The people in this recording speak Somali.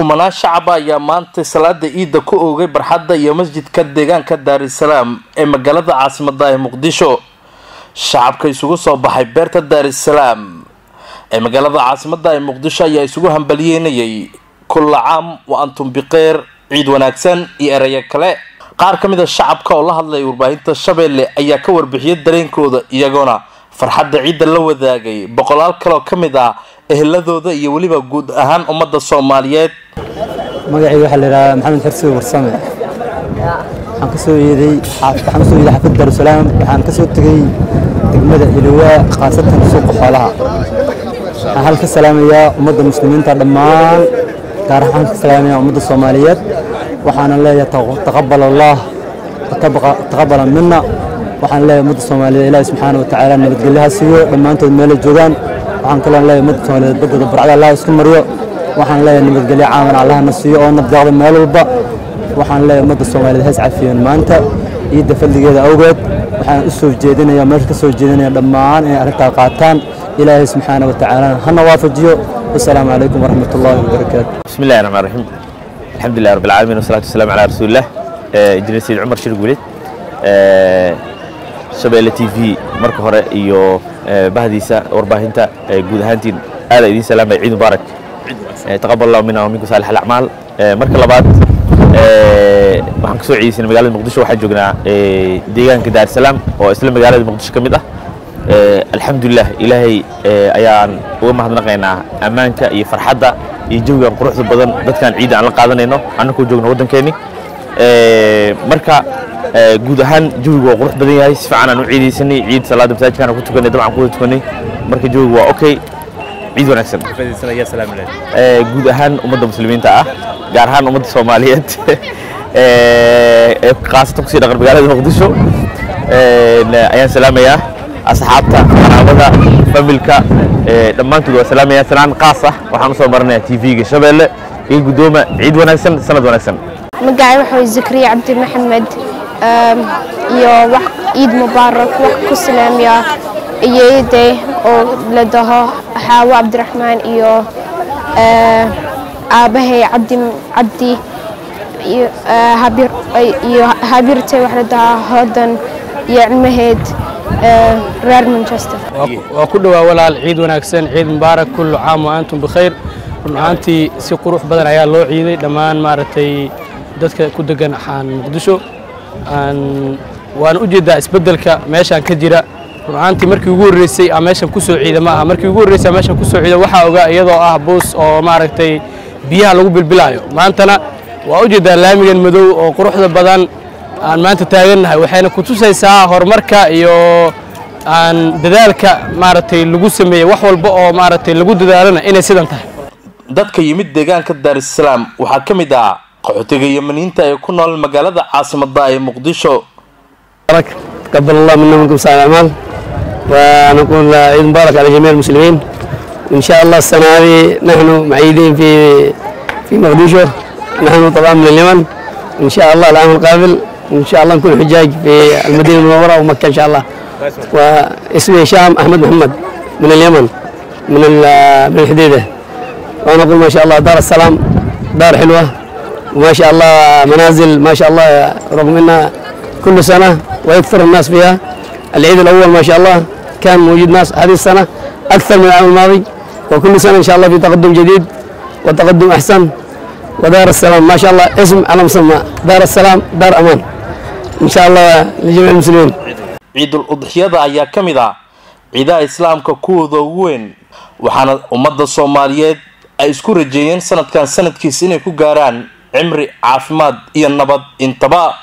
kumanaan shacaba ayaa maanta salaada ciidda ku oogay barxadda iyo masjidka deegaanka daarisalaam ee magaalada caasimada ee muqdisho shacabka isugu soo baxay beerta daarisalaam ee magaalada caasimada ee muqdisho ayaa isugu hambaliyeynayay kulla caam wa antum biqeyr ciid wanaagsan iyo erayo kale qaar ka mid a shacabka oo la hadlaya warbaahinta shabeelle ayaa ka warbixiyay dareenkooda iyagoona farxadda ciidda la wadaagay boqolaal kaloo ka mid ah eheladooda iyo weliba guud ahaan ummadda soomaaliyeed magacayga waxaa la yidhahdaa maxamed xirsi warsame waxaan ka soo yeeday waxaan ka soo yeeday xaafid daarusalaam waxaan ka soo tegey degmada hilowaa khaasatan suuqa xoolaha waxaan halka salaamayaa ummadda muslimiinta dhammaan gaar ahaan ka salaamayaa ummadda soomaaliyeed waxaana leeyahay taqabal allah taqabala mina waxaan leeyahay ummadda soomaaliyeed ilaahi subxaana wa tacaala nabadgelyaha siiyo dhammaantood meelay joogaan waxaan kaloo leeyahay ummadda soomaaliyeed baddooda barcada allah isku mariyo waxaan leeyahay nabadgelyo caaman allahna siiyo oo nabdaaqda meel walba waxaan leeyahay ummadda soomaaliyeed hees cafiyan maanta ciidda fadligeeda awgeed waxaan u soo jeedinaya meesha ka soo jeedinaya dhammaan inay arrintaa qaataan ilaahay subxaana wa tacaala hana waafajiyo wasalaamu calaykum waraxmat ullahi wabarakaatu bismi illahi raxmaan raxiim alxamdu lilah rabbi alcaalamiin wasalaatu wasalaam calaa rasuulillah injineer sayid cumar shir guulid shabeelle t v marka hore iyo bahdiisa warbaahinta guud ahaantiin aada idiin salaamaya ciid mubaarak taqabal allahu mina waminkum saalix alacmaal marka labaad waxaan ka soo ciidaysanay magaalada muqdisho waxaan joognaa deegaanka daarsalaam oo isla magaalada muqdisho ka mid ah alxamdulilah ilaahay ayaan uga mahadnaqaynaa ammaanka iyo farxadda iyo jawigan quruxda badan dadkaan ciidda aan la qaadanayno annakoo joogno waddankeenni marka guud ahaan jawigu waa qurux badan yahay si fiican aan u ciidaysanay ciid salaada masaajidkaan ku tukanay dabcan ku wada tukanay marka jawigu waa okay ciid wanaagsan guud ahaan ummadda muslimiinta ah gaar ahaan ummadda soomaaliyeed ee khaasatan kusii dhaqan magaalada muqdisho ayaan salaamayaa asxaabta qaraabada familka dhammaantood waa salaamaya salaan qaas ah waxaan u soo marinayaa tv-ga shabeelle iyo guddooma ciid wanaagsan sanad wanaagsan magacay waxa way zakariya cabdi maxamed iyo wax ciid mubaarak wax ku salaamiya iyeyday oo la dhaho xaawo cabdiraxmaan iyo aabahay cabdi cabdi iyo habirtay wax la dhahaa hoodan iyo cilmaheed reer manchester waa ku dhowaa walaal ciid wanaagsan ciid mubaarak kullu caam wa antum bikhayr run ahaantii si qurux badan ayaa loo ciiday dhammaan maaragtay dadka ku degan axaan muqdisho waan u jeedaa isbeddelka meeshaan ka jira run ahaantii markii ugu horreysay aa meeshan ku soo ciida ma aha markii ugu horreysay aa meeshan ku soo ciida waxaa ogaa iyadoo ah buus oo maaragtay biyaha lagu bilbilaayo maantana waa u jeedaa laamigan madow oo quruxda badan aan maanta taagannahay waxayna ku tusaysaa horumarka iyo aan dadaalka maaragtay lagu sameeyey wax walba oo maaragtay lagu dadaalana inay sidan tahay dadka yimid deegaanka daarisalaam waxaa ka mid ah qaxootiga yamaniinta ee ku nool magaalada caasimada ee muqdisho تقبل الله منا ومنكم صالح الأعمال ونقول عيد مبارك على جميع المسلمين وإن شاء الله السنة هذه نحن معيدين في في مقديشو نحن طبعا من اليمن إن شاء الله العام القابل إن شاء الله نكون حجاج في المدينة المنورة ومكة إن شاء الله واسمي هشام أحمد محمد من اليمن من من الحديدة ونقول ما شاء الله دار السلام دار حلوة وما شاء الله منازل ما شاء الله رغم انها كل سنه ويكثر الناس فيها العيد الاول ما شاء الله كان موجود ناس هذه السنه اكثر من العام الماضي وكل سنه ان شاء الله في تقدم جديد وتقدم احسن ودار السلام ما شاء الله اسم على مسمى دار السلام دار امان ان شاء الله لجميع المسلمين ciidul udxiyada ayaa ka mid ah ciidaha islaamka kuwooda ugu weyn waxaana ummadda soomaaliyeed ay isku rajeeyeen sanadkan sanadkiis inay ku gaaraan cimri caafimaad iyo nabad intaba